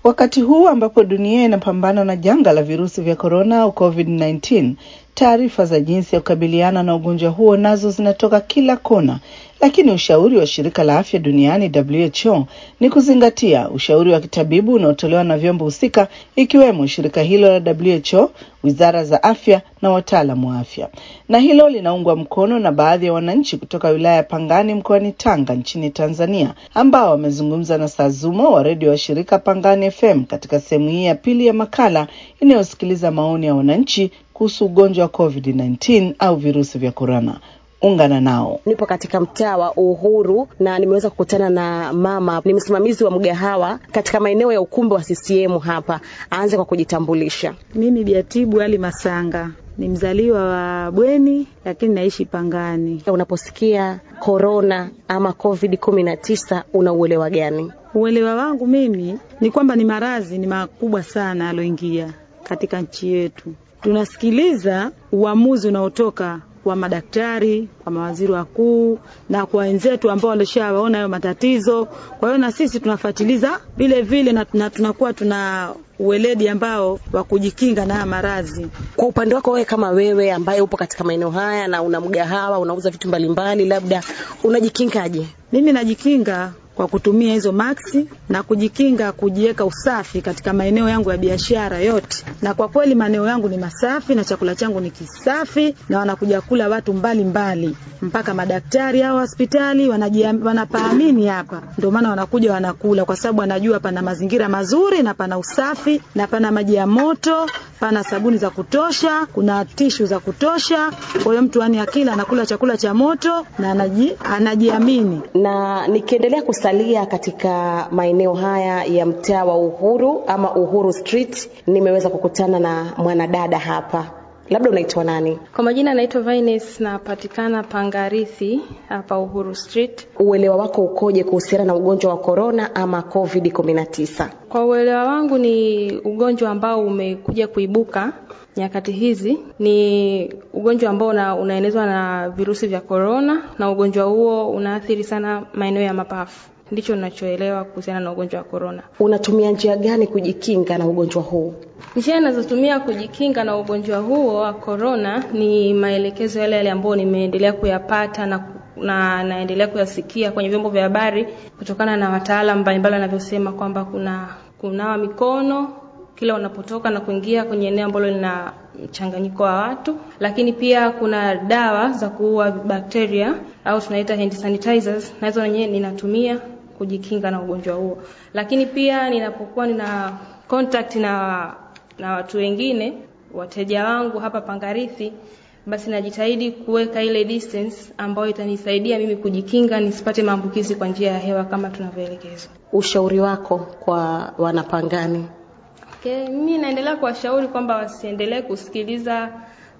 Wakati huu ambapo dunia inapambana na janga la virusi vya korona au COVID-19, taarifa za jinsi ya kukabiliana na ugonjwa huo nazo zinatoka kila kona, lakini ushauri wa shirika la afya duniani WHO ni kuzingatia ushauri wa kitabibu unaotolewa na vyombo husika ikiwemo shirika hilo la WHO, wizara za afya na wataalamu wa afya. Na hilo linaungwa mkono na baadhi ya wananchi kutoka wilaya ya Pangani mkoani Tanga nchini Tanzania, ambao wamezungumza na Sazumo wa redio wa shirika Pangani FM katika sehemu hii ya pili ya makala inayosikiliza maoni ya wananchi kuhusu ugonjwa wa COVID-19 au virusi vya korona. Ungana nao. Nipo katika mtaa wa Uhuru na nimeweza kukutana na mama, ni msimamizi wa mgahawa katika maeneo ya ukumbi wa CCM hapa. Aanze kwa kujitambulisha. Mimi Biatibu Ali Masanga ni mzaliwa wa Bweni lakini naishi Pangani. Unaposikia korona ama COVID 19 una uelewa gani? Uelewa wangu mimi ni kwamba ni maradhi ni makubwa sana aloingia katika nchi yetu. Tunasikiliza uamuzi unaotoka kwa madaktari, kwa mawaziri wakuu na kwa wenzetu ambao walishawaona hayo matatizo. Kwa hiyo na sisi tunafuatiliza vile vile na, na tunakuwa tuna uweledi ambao wa kujikinga na maradhi. Kwa upande wako wewe, kama wewe ambaye upo katika maeneo haya na una mgahawa, unauza vitu mbalimbali, labda unajikingaje? Mimi najikinga kwa kutumia hizo maksi na kujikinga kujiweka usafi katika maeneo yangu ya biashara yote, na kwa kweli maeneo yangu ni masafi na chakula changu ni kisafi, na wanakuja kula watu mbalimbali mbali. Mpaka madaktari au hospitali wanapaamini hapa, ndio maana wanakuja wanakula, kwa sababu wanajua pana mazingira mazuri na pana usafi na pana maji ya moto, pana sabuni za kutosha, kuna tishu za kutosha. Kwa hiyo mtu ani akila anakula chakula cha moto na anaji, anajiamini. Na nikiendelea kusalia katika maeneo haya ya mtaa wa Uhuru ama Uhuru Street, nimeweza kukutana na mwanadada hapa labda unaitwa nani? Kwa majina naitwa Vines, napatikana Pangarithi hapa Uhuru Street. Uelewa wako ukoje kuhusiana na ugonjwa wa korona ama COVID 19? Kwa uelewa wangu ni ugonjwa ambao umekuja kuibuka nyakati hizi. Ni ugonjwa ambao una, unaenezwa na virusi vya korona, na ugonjwa huo unaathiri sana maeneo ya mapafu. Ndicho ninachoelewa kuhusiana na ugonjwa wa korona. Unatumia njia gani kujikinga na ugonjwa huu? Njia ninazotumia kujikinga na ugonjwa huo wa korona ni maelekezo yale yale ambayo nimeendelea kuyapata na na naendelea kuyasikia kwenye vyombo vya habari kutokana na wataalamu mbalimbali wanavyosema kwamba kuna kunawa mikono kila unapotoka na kuingia kwenye eneo ambalo lina mchanganyiko wa watu, lakini pia kuna dawa za kuua bakteria au tunaita hand sanitizers, nazo wenyewe ninatumia kujikinga na ugonjwa huo. Lakini pia ninapokuwa nina contact na na watu wengine, wateja wangu hapa Pangarithi, basi najitahidi kuweka ile distance ambayo itanisaidia mimi kujikinga nisipate maambukizi kwa njia ya hewa kama tunavyoelekezwa. Ushauri wako kwa wanapangani? Okay, mimi naendelea kuwashauri kwamba wasiendelee kusikiliza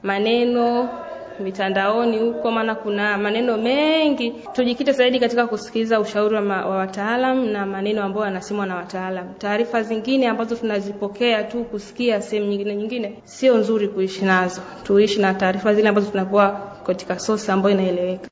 maneno mitandaoni huko, maana kuna maneno mengi. Tujikite zaidi katika kusikiliza ushauri wa, wa wataalam na maneno ambayo yanasemwa na wataalam. Taarifa zingine ambazo tunazipokea tu kusikia sehemu nyingine nyingine sio nzuri kuishi nazo. Tuishi na taarifa zile ambazo tunapewa katika source ambayo inaeleweka.